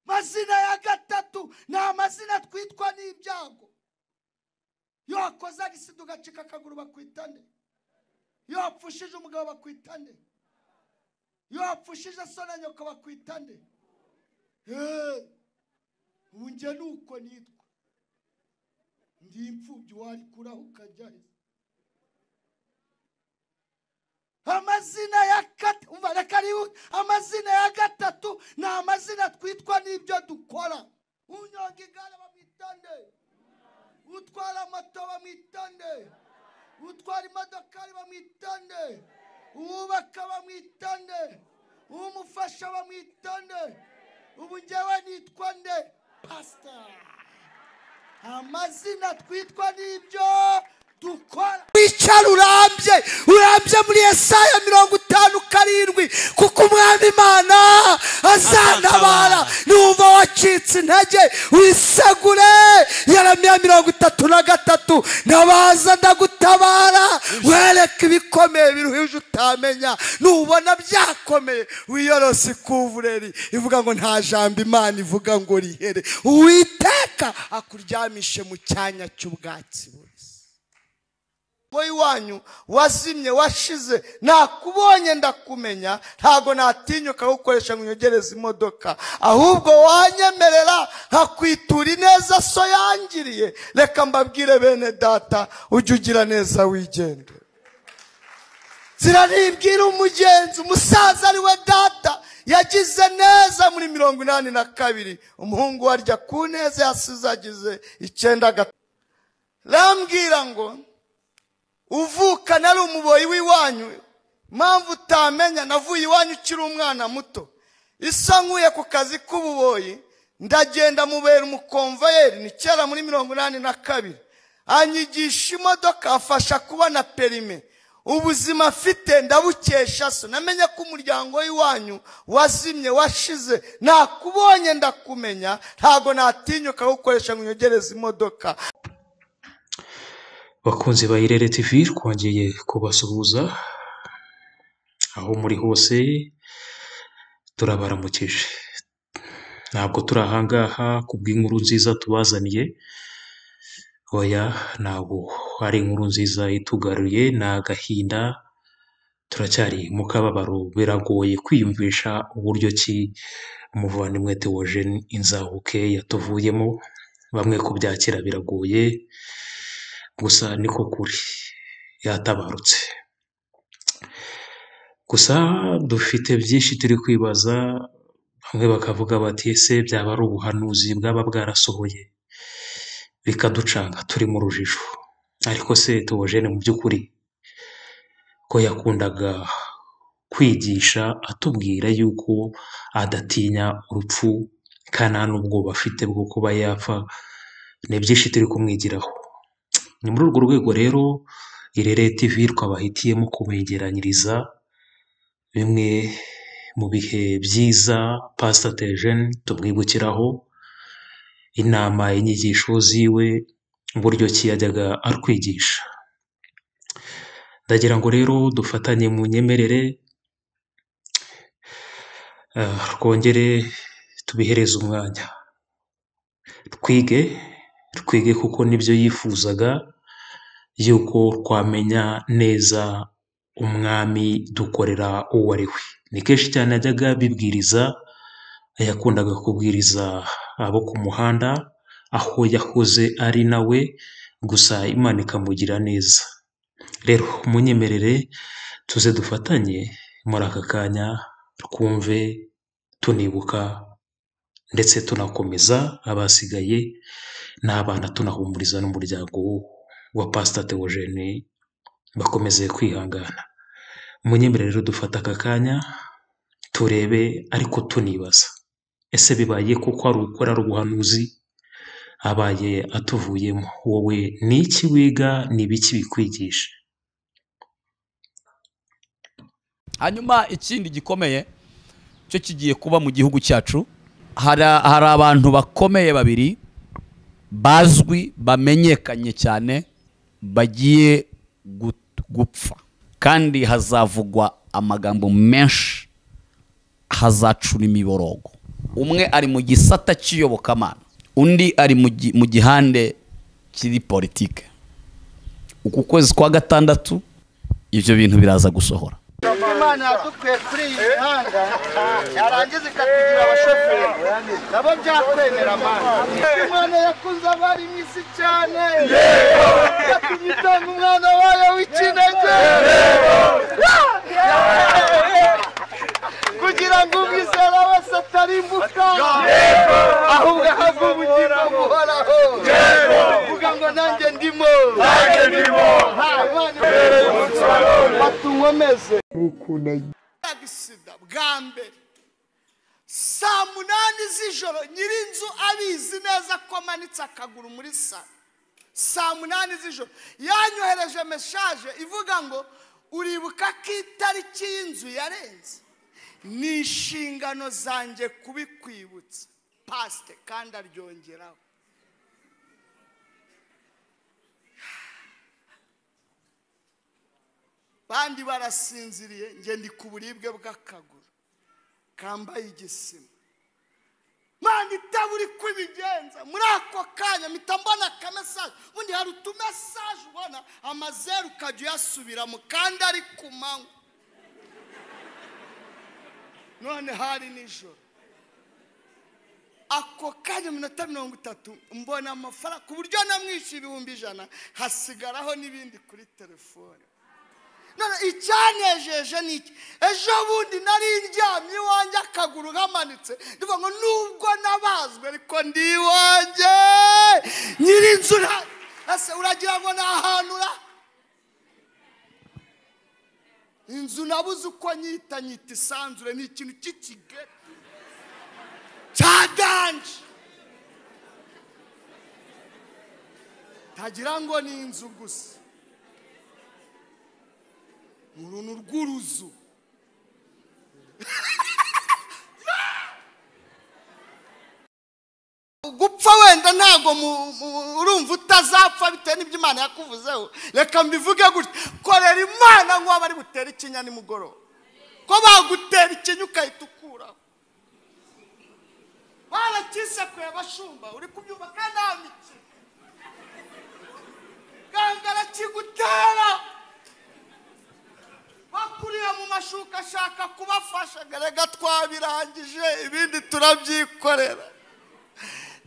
amazina ya gatatu ni amazina twitwa n'ibyago iyo wakoze agisida ugacika akaguru bakwitane iyo wapfushije umugabo bakwitane iyo wapfushije so na nyoko bakwitane ubu njye ni uko nitwa ndi imfubyi warikuraho ukajya he amazina ya gatatu amazina ya gatatu ni amazina twitwa n'ibyo dukora unyonga igare bamwitande utwara moto bamwitande utwara imodokari bamwitande uwubaka bamwitande uwumufasha bamwitande ubu ngewe nitwa nde pasita amazina twitwa n'ibyo dukora wicara urambye urambye muri esaya mirongo itanu karindwi kuko umwami imana azatabara niwumva wacitse intege wisegure yaramiya mirongo itatu na gatatu nabaza ndagutabara wereke ibikomeye biruhije utamenya nubona byakomeye wiyorose ikuvureri ivuga ngo nta jambo imana ivuga ngo rihere uwiteka akuryamishe mu cyanya cy'ubwatsi bubisi ngo iwanyu wazimye washize nakubonye ndakumenya ntabwo natinyuka gukoresha ngo unyogereze imodoka ahubwo wanyemerera nkakwitura ineza so yangiriye reka mbabwire bene data ujye ugira neza wigende ziraribwira umugenzi umusaza ari we data yagize neza muri mirongo inani na kabiri umuhungu we arya ku neza yasize agize icyenda gatatu rambwira ngo uvuka nari umuboyi w'iwanyu mpamvu utamenya navuye iwanyu ukiri umwana muto isa nkuye ku kazi k'ububoyi ndagenda mubera umukomvayeri ni kera muri mirongo inani na kabiri anyigisha imodoka afasha kubona perime ubuzima afite ndabukesha so namenye ko umuryango w'iwanyu wazimye washize nakubonye ndakumenya ntabwo natinyuka gukoresha ngo unyogereze imodoka bakunze ba irere tivi twongeye kubasuhuza aho muri hose turabaramukije ntabwo turi ahangaha kubw'inkuru nziza tubazaniye oya ntabwo ari inkuru nziza itugaruye ni agahinda turacyari mu kababaro biragoye kwiyumvisha uburyo ki umuvandimwe tewoje inzahuke yatuvuyemo bamwe kubyakira biragoye gusa niko kuri yatabarutse gusa dufite byinshi turi kwibaza bamwe bakavuga bati ese byaba ari ubuhanuzi bwaba bwarasohoye bikaducanga turi mu rujijo ariko se tubujene mu by'ukuri ko yakundaga kwigisha atubwira yuko adatinya urupfu kandi nta n'ubwoba afite bwo kuba yapfa ni byinshi turi kumwigiraho ni muri urwo rwego rero irere tivi twabahitiyemo kubegeranyiriza bimwe mu bihe byiza pasitejeni tumwibukiraho inama inyigisho ziwe uburyo ki yajyaga atwigisha ndagira ngo rero dufatanye mu nyemerere twongere tubihereze umwanya twige twige kuko nibyo yifuzaga yuko twamenya neza umwami dukorera uwo ari we ni kenshi cyane yajyaga abibwiriza yakundaga kubwiriza abo ku muhanda aho yahoze ari nawe gusa imana ikamugira neza rero munyemerere tuze dufatanye muri aka kanya twumve tunibuka ndetse tunakomeza abasigaye n'abana tunahumuriza n'umuryango wa pasita teogene bakomeze kwihangana munyemerere rero dufata aka kanya turebe ariko tunibaza ese bibaye kuko ari ukora ubuhanuzi abaye atuvuyemo wowe ni iki wiga ni ibiki bikwigisha hanyuma ikindi gikomeye cyo kigiye kuba mu gihugu cyacu hari abantu bakomeye babiri bazwi bamenyekanye cyane bagiye gupfa kandi hazavugwa amagambo menshi hazacura imiborogo umwe ari mu gisata cy'iyobokamana undi ari mu gi- mu gihande kiri politike uku kwezi kwa gatandatu ibyo bintu biraza gusohora imana yadukuye kuri iyi mihanda yarangiza ikatugira abashoferi nabo byakwemera mana imana yakuze abari mu isi cyane yatumye itanga umwana wayo w'ikinege kugira ngo umwizera wese atarimbuka ahubwo ahabwe ubugingo buhoraho kuvuga ngo nanjye ndimo nanjye ndimo batuwomeze agisida bwa mbere saa munani z'ijoro nyir'inzu abizi neza ko amanitse akaguru muri salo saa munani z'ijoro yanyohereje meshaje ivuga ngo uribuka ko itariki y'inzu yarenze ni inshingano zanjye kubikwibutsa pasite kandi aryongeraho bandi barasinziriye njye ndi ku buribwe bw'akaguru kambaye igisima mwana itabura uko ibigenza muri ako kanya mpita mbona akamesaje ubundi hari utumesaje ubona amazeru ukajya uyasubira mu kandi ari ku manywa none hari nijoro ako kanya iminota mirongo itatu mbona amafaranga ku buryo namwishyuye ibihumbi ijana hasigaraho n'ibindi kuri telefone none icyanejeje ni iki ejo bundi nari ndyamye iwanjye akaguru kamanitse ndivuga ngo nubwo nabazwe ariko ndi iwanjye nyir'inzu nta- ese uragira ngo ni ahantu ura inzu nabuze uko nyita nyita isanzure ni ikintu cy'ikigari cya danje ntagira ngo ni inzu gusa uru ni urw'uruzu gupfa wenda ntabwo mu- mu- urumva utazapfa bitewe n'ibyo imana yakuvuzeho reka mbivuge gutya korera imana nk'uwo bari butere ikinya nimugoroba ko bagutera ikinya ukahita ukuraho barakisekuye abashumba uri kubyubaka nta mikino gangara kigutera bakuriye mu mashuka ashaka kubafasha reka twabirangije ibindi turabyikorera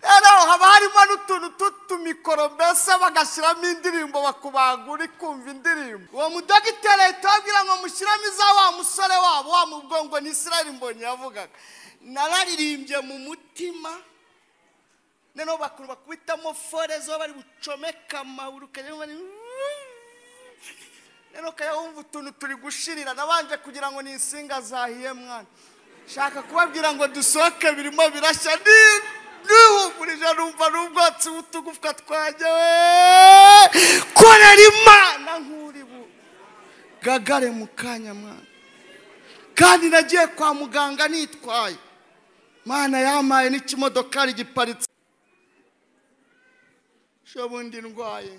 rero haba harimo n'utuntu tw'utumikoro mbese bagashyiramo indirimbo bakubangura ikumva indirimbo uwo mudogiteri ahita ababwira ngo mushyiramo iza wa musore wabo wa mubwongo ni israel mbonyi yavugaga nararirimbye mu mutima noneho bakuru bakubitamo fore zo bari bucomeka amaguru ukajya bari rero ukajya wumva utuntu turi gushirira nabanje kugira ngo ni insinga zahiye mwana shaka kubabwira ngo dusohoke birimo birashya ni- nihumurije numva n'ubwatsi butugufwa twanjyewe korera imana nk'uri bugagare mu kanya mwana kandi nagiye kwa muganga nitwaye mana yamaye n'ikimodokari giparitse shobundi ndwaye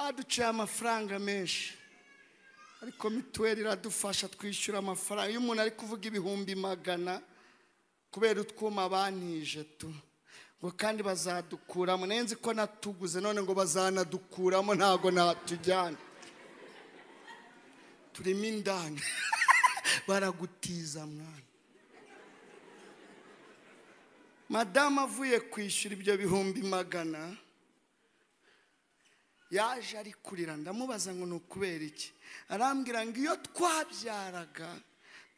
aduciye amafaranga menshi ariko mituweli iradufasha twishyura amafaranga iyo umuntu ari kuvuga ibihumbi magana kubera utwuma bantije tu ngo kandi bazadukuramo nayo nzi ko natuguze none ngo bazanadukuramo ntabwo natujyana turimo indani baragutiza mwana madamu avuye kwishyura ibyo bihumbi magana yaje ari kurira ndamubaza ngo ni ukubera iki arambwira ngo iyo twabyaraga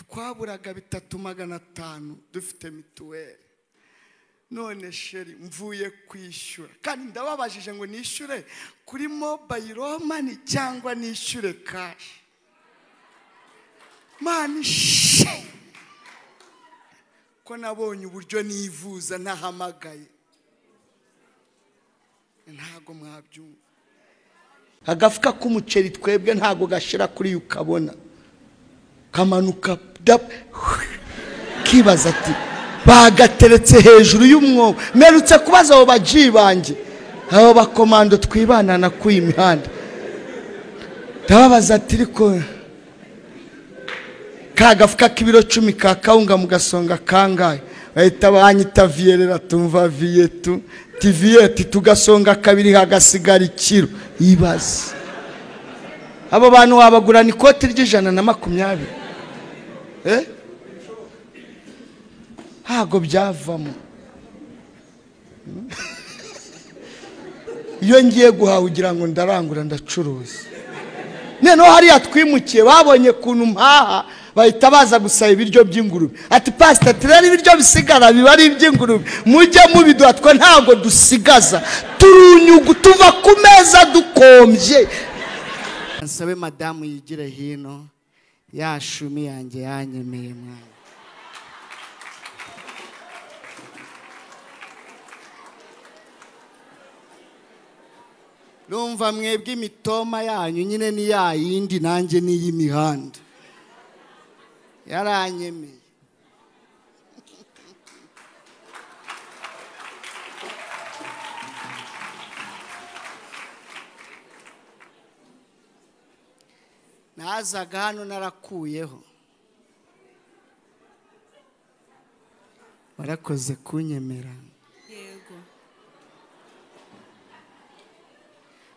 twaburaga bitatu magana atanu dufite mituweli none sheri mvuye kwishyura kandi ndababajije ngo nishyure kuri mobayiro mani cyangwa nishyure kashi mani sheri ko nabonye uburyo nivuza ntahamagaye ntabwo mwabyumva agafuka k'umuceri twebwe ntabwo gashira kuri yo ukabona kamanuka dap- kibaza ati bagateretse hejuru y'umwobo mperutse kubaza abo baji banjye abo bakomando twibanana ku iyi mihanda ndababaza ati ariko ka gafuka k'ibiro cumi ka kawunga mu gasonga kangahe bahita banyita viyerera tumva viyetu tiviyeti tugasonga kabiri hagasigara ikiro ibaze abo bantu wabagurana ikoti ry'ijana na makumyabiri eh? ntabwo byavamo iyo ngiye guhaha ugira ngo ndarangura ndacuruza noneho hariya twimukiye babonye ukuntu mpaha bahita baza gusaba ibiryo by'ingurube ati pasita turere ibiryo bisigara biba ari iby'ingurube mujye mubiduha twe ntabwo dusigaza turunyugu tuva ku meza dukombye nsabe madamu yigire hino yashumi yanjye yanyemeye mwana numva mwebwe imitoma yanyu nyine ni ya yindi nanjye ni iy'imihanda yaranyemeye nazaga hano narakuyeho warakoze kunyemera yego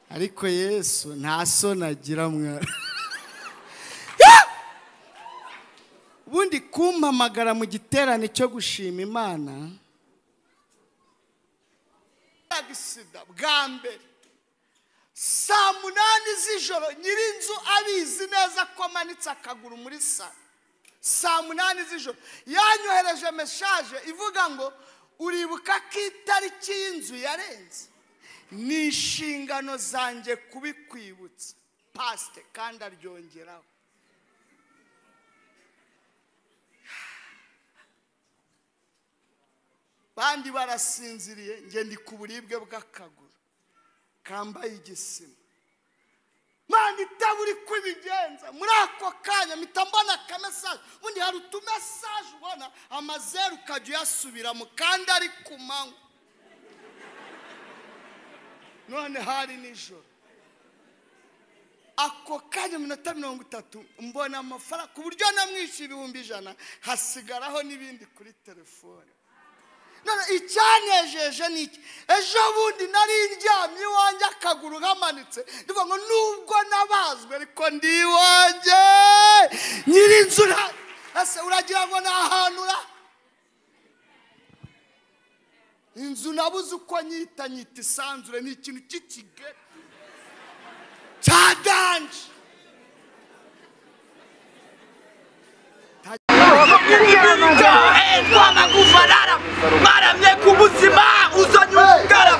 ariko yesu nta soni agira mwana ubundi kumpamagara mu giterane cyo gushima imana agisida bwa mbere saa munani z'ijoro nyirinzu abizi neza ko amanitse akaguru muri salo saa munani z'ijoro yanyohereje meshaje ivuga ngo uribuka ko itariki y'inzu yarenze ni inshingano zanjye kubikwibutsa pasite kandi aryongeraho bandi barasinziriye njye ndi ku buribwe bw'akaguru kambaye igisima manda itabura uko ibigenza muri ako kanya mpita mbona akamesaje ubundi hari utumesaje ubona amazeru ukajya uyasubiramo kandi ari ku manywa none hari nijoro ako kanya iminota mirongo itatu mbona amafaranga ku buryo namwishyuye ibihumbi ijana hasigaraho n'ibindi kuri telefone none icyanejeje ni iki ejo bundi nari ndyamye iwanjye akaguru kamanitse ndivuga ngo nubwo nabazwe ariko ndi iwanjye nyirinzu nta- ese uragira ngo ni ahantu ura inzu nabuze uko nyita nyita isanzure ni ikintu cy'ikigari cya danje twamagufarara mwaramye ku buzima uzonyugara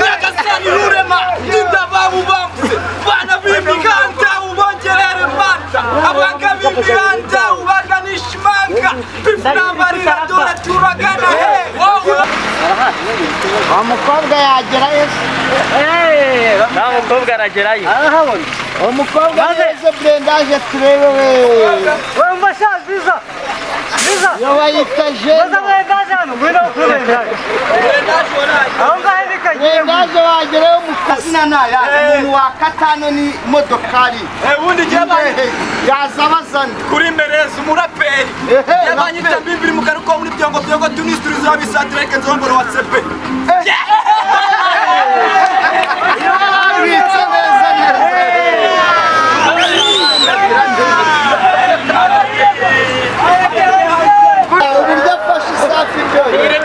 nyagasani rurema ndindababu bambuse bana b'imiganda ubongerere manta abaga b'imiganda ubaganisha imanga bifurambarira dore turagana he wowe uwo mukobwa yagera yesu nta mukobwa aragerayo arahabona uwo mukobwa yeze burendaje turebe we wowe mbasha biza biza iyo bayita baza jene mwendaje hano ngwino kubendaje aho ngaho nikagiye burendaje wagereyo mu kazina naya umuntu wa katano ni modokari ubundi Ehe, yaza abazana kuri mbereza umuraperi Ehe, yabanyita bibiri mu karuko muri byongo byongo tunisitirizo bisatireke nzomboro wa sepe abitse neza neza uburyo afashe isafi byonyine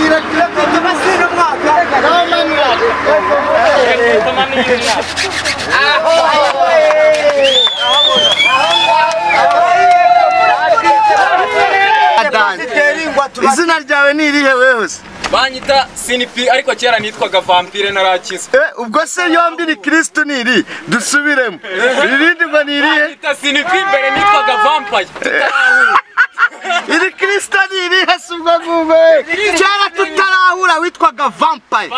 irekire kujya basira umwaka n'amanura izina ryawe ni irihe wewe se banyita sinipi ariko kera nitwaga vampire narakize Eh, ubwo se yombi ni kirisitu niri dusubiremo irindi ngo ni irihe banyita sinipi mbere nitwaga vampaye tutarahura iri kirisitu ni irihe si ubwo ngubwo we kera tutarahura witwaga vampaye